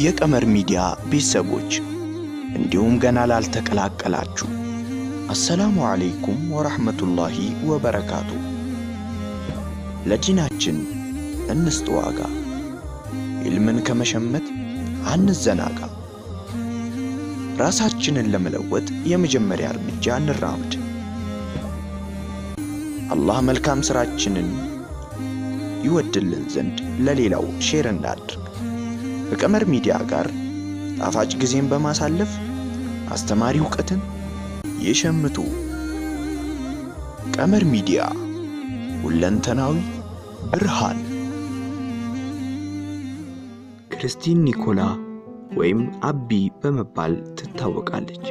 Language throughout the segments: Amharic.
የቀመር ሚዲያ ቤተሰቦች እንዲሁም ገና ላልተቀላቀላችሁ አሰላሙ አለይኩም ወራህመቱላሂ ወበረካቱ። ለዲናችን እንስጥ ዋጋ፣ ኢልምን ከመሸመት አንዘናጋ። ራሳችንን ለመለወጥ የመጀመሪያ እርምጃ እንራምድ። አላህ መልካም ሥራችንን ይወድልን ዘንድ ለሌላው ሼር እናድርግ። ከቀመር ሚዲያ ጋር ጣፋጭ ጊዜን በማሳለፍ አስተማሪ ዕውቀትን ይሸምቱ። ቀመር ሚዲያ ሁለንተናዊ ብርሃን። ክርስቲን ኒኮላ ወይም አቢ በመባል ትታወቃለች።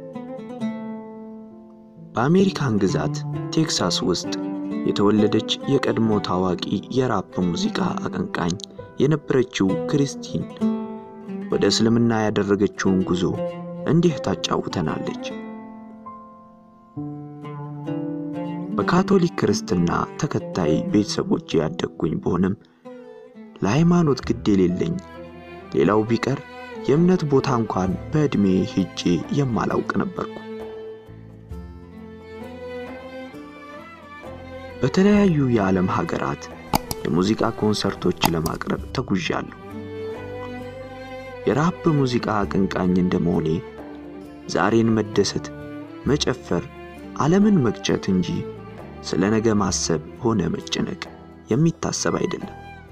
በአሜሪካን ግዛት ቴክሳስ ውስጥ የተወለደች የቀድሞ ታዋቂ የራፕ ሙዚቃ አቀንቃኝ የነበረችው ክርስቲን ወደ እስልምና ያደረገችውን ጉዞ እንዲህ ታጫውተናለች። በካቶሊክ ክርስትና ተከታይ ቤተሰቦች ያደግኩኝ ብሆንም ለሃይማኖት ግድ የሌለኝ ሌላው ቢቀር የእምነት ቦታ እንኳን በዕድሜ ሄጄ የማላውቅ ነበርኩ። በተለያዩ የዓለም ሀገራት የሙዚቃ ኮንሰርቶች ለማቅረብ ተጉዣለሁ። የራፕ ሙዚቃ አቀንቃኝ እንደመሆኔ ዛሬን መደሰት፣ መጨፈር፣ ዓለምን መግጨት እንጂ ስለ ነገ ማሰብ ሆነ መጨነቅ የሚታሰብ አይደለም።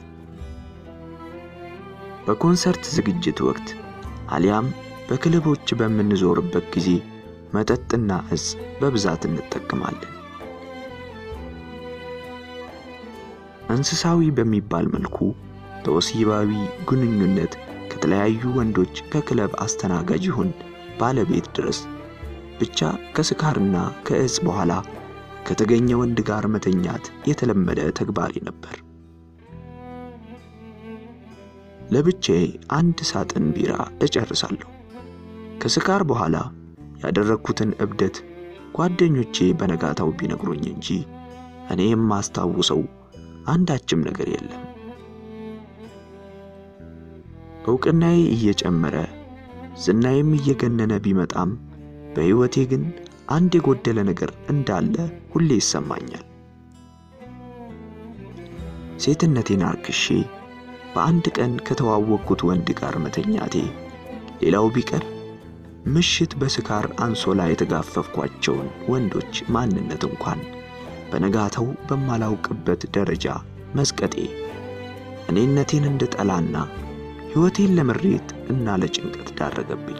በኮንሰርት ዝግጅት ወቅት አሊያም በክለቦች በምንዞርበት ጊዜ መጠጥና እጽ በብዛት እንጠቀማለን። እንስሳዊ በሚባል መልኩ በወሲባዊ ግንኙነት ከተለያዩ ወንዶች ከክለብ አስተናጋጅ ይሁን ባለቤት ድረስ ብቻ ከስካርና ከእጽ በኋላ ከተገኘ ወንድ ጋር መተኛት የተለመደ ተግባሪ ነበር። ለብቻዬ አንድ ሳጥን ቢራ እጨርሳለሁ። ከስካር በኋላ ያደረግኩትን እብደት ጓደኞቼ በነጋታው ቢነግሩኝ እንጂ እኔ የማስታውሰው አንዳችም ነገር የለም። ዕውቅናዬ እየጨመረ ዝናዬም እየገነነ ቢመጣም በሕይወቴ ግን አንድ የጎደለ ነገር እንዳለ ሁሌ ይሰማኛል። ሴትነቴን አርክሼ በአንድ ቀን ከተዋወቅኩት ወንድ ጋር መተኛቴ፣ ሌላው ቢቀር ምሽት በስካር አንሶላ የተጋፈፍኳቸውን ወንዶች ማንነት እንኳን በነጋታው በማላውቅበት ደረጃ መዝቀጤ እኔነቴን እንድጠላና ሕይወቴን ለምሬት እና ለጭንቀት ዳረገብኝ።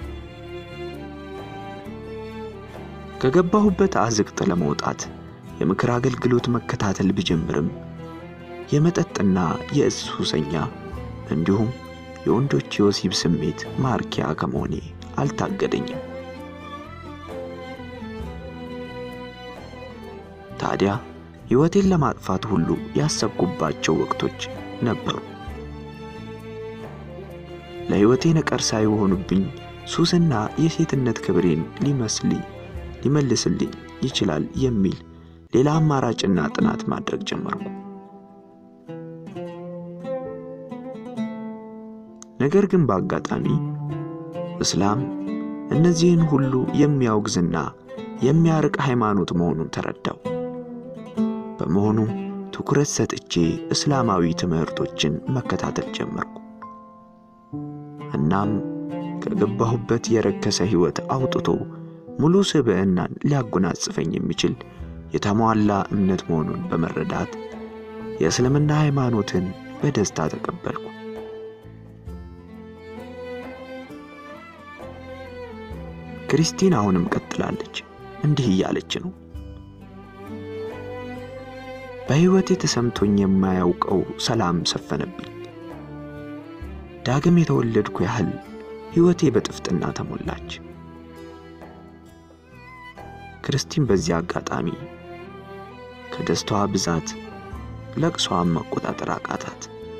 ከገባሁበት አዝቅጥ ለመውጣት የምክር አገልግሎት መከታተል ብጀምርም የመጠጥና የእጽ ሱሰኛ እንዲሁም የወንዶች የወሲብ ስሜት ማርኪያ ከመሆኔ አልታገደኝም። ታዲያ ሕይወቴን ለማጥፋት ሁሉ ያሰብኩባቸው ወቅቶች ነበሩ። ለሕይወቴ ነቀርሳ የሆኑብኝ ሱስና የሴትነት ክብሬን ሊመስልኝ ሊመልስልኝ ይችላል የሚል ሌላ አማራጭና ጥናት ማድረግ ጀመርኩ። ነገር ግን በአጋጣሚ እስላም እነዚህን ሁሉ የሚያወግዝና የሚያርቅ ሃይማኖት መሆኑን ተረዳው። በመሆኑ ትኩረት ሰጥቼ እስላማዊ ትምህርቶችን መከታተል ጀመርኩ። እናም ከገባሁበት የረከሰ ሕይወት አውጥቶ ሙሉ ስብዕናን ሊያጎናጽፈኝ የሚችል የተሟላ እምነት መሆኑን በመረዳት የእስልምና ሃይማኖትን በደስታ ተቀበልኩ። ክርስቲን አሁንም ቀጥላለች። እንዲህ እያለች ነው። በሕይወቴ ተሰምቶኝ የማያውቀው ሰላም ሰፈነብኝ። ዳግም የተወለድኩ ያህል ሕይወቴ በጥፍጥና ተሞላች። ክርስቲን በዚህ አጋጣሚ ከደስታዋ ብዛት ለቅሷን መቆጣጠር አቃታት።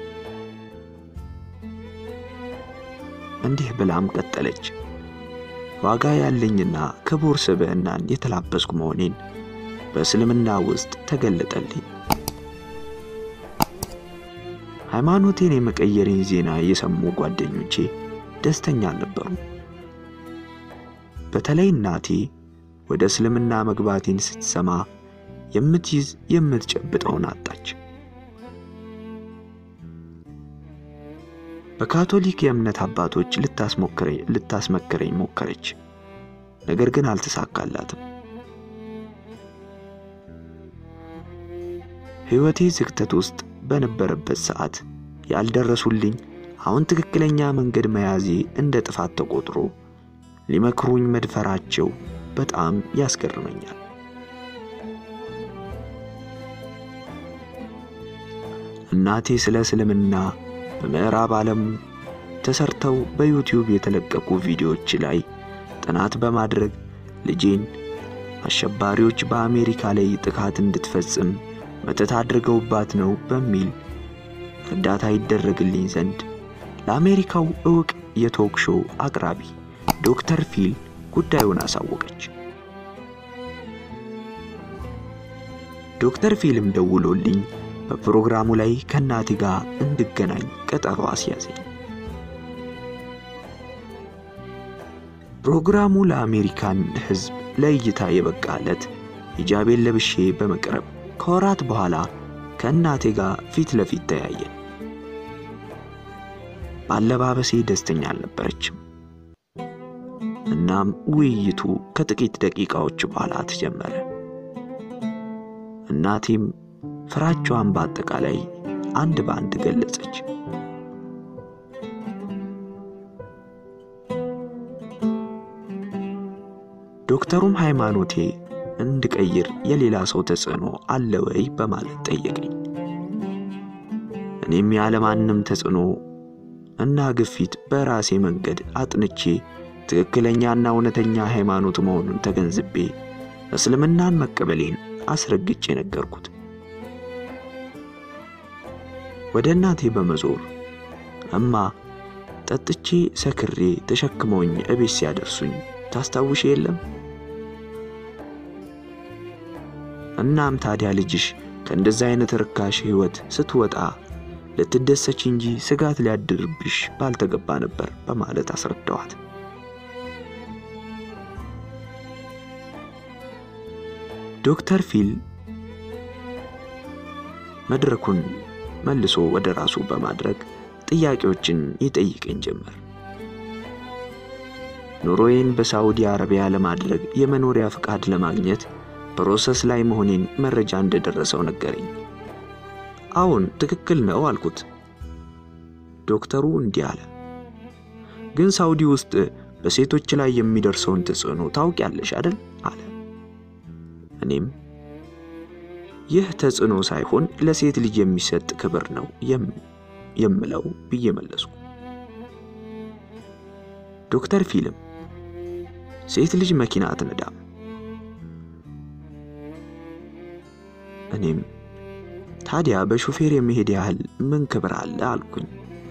እንዲህ ብላም ቀጠለች። ዋጋ ያለኝና ክቡር ስብዕናን የተላበስኩ መሆኔን በእስልምና ውስጥ ተገለጠልኝ። ሃይማኖቴን የመቀየሬን ዜና የሰሙ ጓደኞቼ ደስተኛ አልነበሩም። በተለይ እናቴ ወደ እስልምና መግባቴን ስትሰማ የምትይዝ የምትጨብጠውን አጣች። በካቶሊክ የእምነት አባቶች ልታስመክረኝ ሞከረች፣ ነገር ግን አልተሳካላትም። ሕይወቴ ዝግተት ውስጥ በነበረበት ሰዓት ያልደረሱልኝ አሁን ትክክለኛ መንገድ መያዜ እንደ ጥፋት ተቆጥሮ ሊመክሩኝ መድፈራቸው በጣም ያስገርመኛል። እናቴ ስለ እስልምና በምዕራብ ዓለም ተሰርተው በዩቲዩብ የተለቀቁ ቪዲዮዎች ላይ ጥናት በማድረግ ልጄን አሸባሪዎች በአሜሪካ ላይ ጥቃት እንድትፈጽም መተት አድርገውባት ነው በሚል እርዳታ ይደረግልኝ ዘንድ ለአሜሪካው ዕውቅ የቶክ ሾው አቅራቢ ዶክተር ፊል ጉዳዩን አሳወቀች። ዶክተር ፊልም ደውሎልኝ በፕሮግራሙ ላይ ከእናቴ ጋር እንድገናኝ ቀጠሮ አስያዘኝ። ፕሮግራሙ ለአሜሪካን ሕዝብ ለእይታ የበቃለት ሂጃቤን ለብሼ በመቅረብ ከወራት በኋላ ከእናቴ ጋር ፊት ለፊት ተያየን። በአለባበሴ ደስተኛ አልነበረችም። እናም ውይይቱ ከጥቂት ደቂቃዎች በኋላ ተጀመረ። እናቴም ፍራቿን በአጠቃላይ አንድ በአንድ ገለጸች። ዶክተሩም ሃይማኖቴ እንድቀይር የሌላ ሰው ተጽዕኖ አለ ወይ በማለት ጠየቀኝ። እኔም ያለማንም ተጽዕኖ እና ግፊት በራሴ መንገድ አጥንቼ ትክክለኛና እውነተኛ ሃይማኖት መሆኑን ተገንዝቤ እስልምናን መቀበሌን አስረግጬ ነገርኩት። ወደ እናቴ በመዞር እማ ጠጥቼ ሰክሬ ተሸክመውኝ እቤት ሲያደርሱኝ ታስታውሽ የለም? እናም ታዲያ ልጅሽ ከእንደዚህ አይነት ርካሽ ሕይወት ስትወጣ ልትደሰች እንጂ ስጋት ሊያድርብሽ ባልተገባ ነበር በማለት አስረዳዋት። ዶክተር ፊል መድረኩን መልሶ ወደ ራሱ በማድረግ ጥያቄዎችን ይጠይቀኝ ጀመር። ኑሮዬን በሳዑዲ አረቢያ ለማድረግ የመኖሪያ ፍቃድ ለማግኘት ፕሮሰስ ላይ መሆኔን መረጃ እንደደረሰው ነገረኝ። አዎን ትክክል ነው አልኩት። ዶክተሩ እንዲህ አለ፣ ግን ሳዑዲ ውስጥ በሴቶች ላይ የሚደርሰውን ተጽዕኖ ታውቂያለሽ አይደል? አለ። እኔም ይህ ተጽዕኖ ሳይሆን ለሴት ልጅ የሚሰጥ ክብር ነው የምለው ብዬ መለስኩ። ዶክተር ፊልም ሴት ልጅ መኪና አትነዳም። እኔም ታዲያ በሹፌር የመሄድ ያህል ምን ክብር አለ አልኩኝ።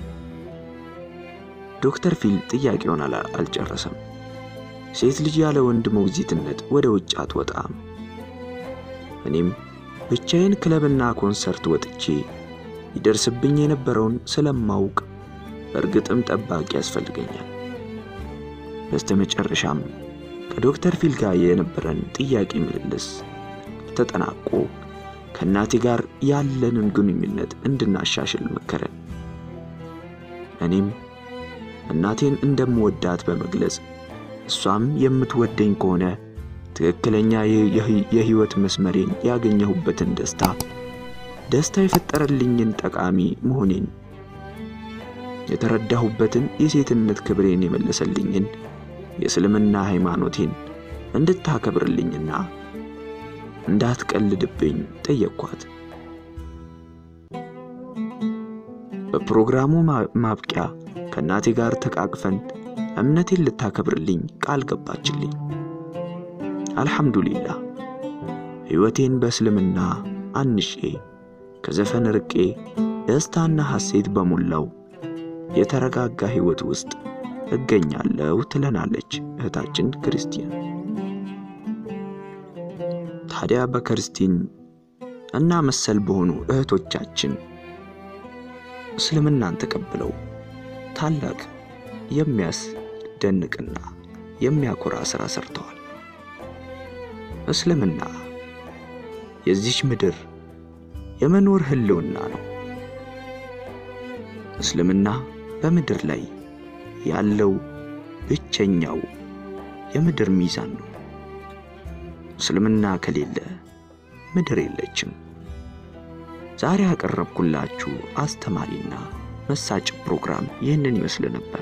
ዶክተር ፊል ጥያቄውን አልጨረሰም። ሴት ልጅ ያለ ወንድ ሞግዚትነት ወደ ውጭ አትወጣም። እኔም ብቻዬን ክለብና ኮንሰርት ወጥቼ ይደርስብኝ የነበረውን ስለማውቅ በእርግጥም ጠባቂ ያስፈልገኛል። በስተመጨረሻም ከዶክተር ፊል ጋር የነበረን ጥያቄ ምልልስ ተጠናቆ ከእናቴ ጋር ያለንን ግንኙነት እንድናሻሽል መከረን። እኔም እናቴን እንደምወዳት በመግለጽ እሷም የምትወደኝ ከሆነ ትክክለኛ የሕይወት መስመሬን ያገኘሁበትን ደስታ ደስታ የፈጠረልኝን ጠቃሚ መሆኔን የተረዳሁበትን የሴትነት ክብሬን የመለሰልኝን የእስልምና ሃይማኖቴን እንድታከብርልኝና እንዳትቀልድብኝ ጠየቅኳት። በፕሮግራሙ ማብቂያ ከእናቴ ጋር ተቃቅፈን እምነቴን ልታከብርልኝ ቃል ገባችልኝ። አልሐምዱሊላህ ሕይወቴን በእስልምና አንሼ ከዘፈን ርቄ ደስታና ሐሴት በሞላው የተረጋጋ ሕይወት ውስጥ እገኛለሁ ትለናለች እህታችን ክርስቲያን። ታዲያ በክርስቲን እና መሰል በሆኑ እህቶቻችን እስልምናን ተቀብለው ታላቅ የሚያስደንቅና የሚያኮራ ሥራ ሰርተዋል። እስልምና የዚች ምድር የመኖር ህልውና ነው። እስልምና በምድር ላይ ያለው ብቸኛው የምድር ሚዛን ነው። እስልምና ከሌለ ምድር የለችም። ዛሬ ያቀረብኩላችሁ አስተማሪና መሳጭ ፕሮግራም ይህንን ይመስል ነበር።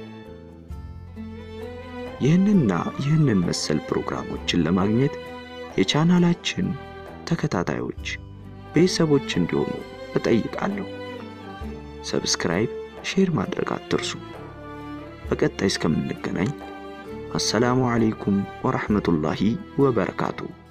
ይህንና ይህንን መሰል ፕሮግራሞችን ለማግኘት የቻናላችን ተከታታዮች ቤተሰቦች እንዲሆኑ እጠይቃለሁ። ሰብስክራይብ፣ ሼር ማድረግ አትርሱ። በቀጣይ እስከምንገናኝ አሰላሙ አለይኩም ወራህመቱላሂ ወበረካቱ።